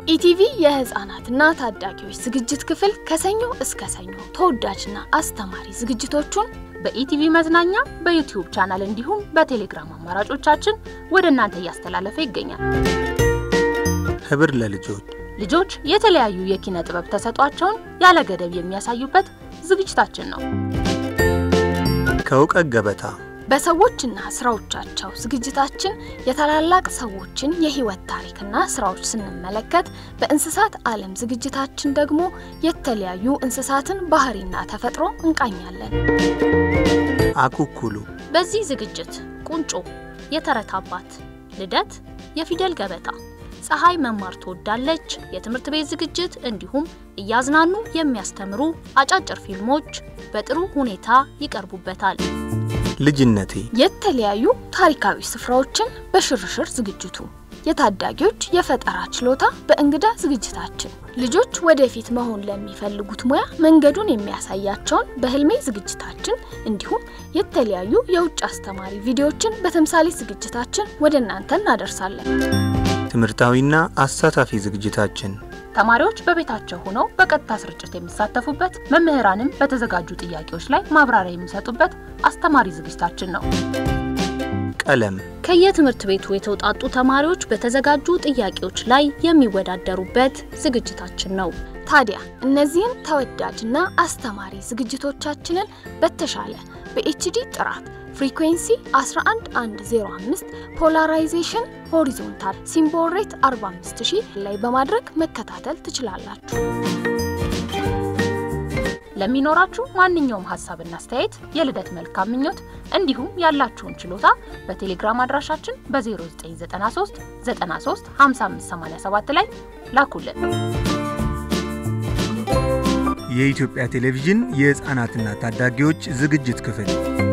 ኢቲቪ የህፃናትና ታዳጊዎች ዝግጅት ክፍል ከሰኞ እስከ ሰኞ ተወዳጅና አስተማሪ ዝግጅቶቹን በኢቲቪ መዝናኛ በዩቲዩብ ቻናል እንዲሁም በቴሌግራም አማራጮቻችን ወደ እናንተ እያስተላለፈ ይገኛል። ህብር ለልጆች ልጆች የተለያዩ የኪነ ጥበብ ተሰጧቸውን ያለ ገደብ የሚያሳዩበት ዝግጅታችን ነው። ከእውቀት ገበታ በሰዎችና ስራዎቻቸው ዝግጅታችን የታላላቅ ሰዎችን የህይወት ታሪክና ስራዎች ስንመለከት፣ በእንስሳት ዓለም ዝግጅታችን ደግሞ የተለያዩ እንስሳትን ባህሪና ተፈጥሮ እንቃኛለን። አኩኩሉ በዚህ ዝግጅት ቁንጮ፣ የተረት አባት፣ ልደት፣ የፊደል ገበታ፣ ፀሐይ መማር ትወዳለች፣ የትምህርት ቤት ዝግጅት እንዲሁም እያዝናኑ የሚያስተምሩ አጫጭር ፊልሞች በጥሩ ሁኔታ ይቀርቡበታል። ልጅነቴ የተለያዩ ታሪካዊ ስፍራዎችን በሽርሽር ዝግጅቱ የታዳጊዎች የፈጠራ ችሎታ በእንግዳ ዝግጅታችን ልጆች ወደፊት መሆን ለሚፈልጉት ሙያ መንገዱን የሚያሳያቸውን በህልሜ ዝግጅታችን እንዲሁም የተለያዩ የውጭ አስተማሪ ቪዲዮዎችን በተምሳሌ ዝግጅታችን ወደ እናንተ እናደርሳለን። ትምህርታዊና አሳታፊ ዝግጅታችን ተማሪዎች በቤታቸው ሆነው በቀጥታ ስርጭት የሚሳተፉበት፣ መምህራንም በተዘጋጁ ጥያቄዎች ላይ ማብራሪያ የሚሰጡበት አስተማሪ ዝግጅታችን ነው። ቀለም ከየትምህርት ቤቱ የተውጣጡ ተማሪዎች በተዘጋጁ ጥያቄዎች ላይ የሚወዳደሩበት ዝግጅታችን ነው። ታዲያ እነዚህን ተወዳጅና አስተማሪ ዝግጅቶቻችንን በተሻለ በኤችዲ ጥራት ፍሪኩዌንሲ 11105 ፖላራይዜሽን ሆሪዞንታል ሲምቦል ሬት 45000 ላይ በማድረግ መከታተል ትችላላችሁ። ለሚኖራችሁ ማንኛውም ሀሳብና አስተያየት የልደት መልካም ምኞት እንዲሁም ያላችሁን ችሎታ በቴሌግራም አድራሻችን በ0993 93 5587 ላይ ላኩልን። የኢትዮጵያ ቴሌቪዥን የሕፃናትና ታዳጊዎች ዝግጅት ክፍል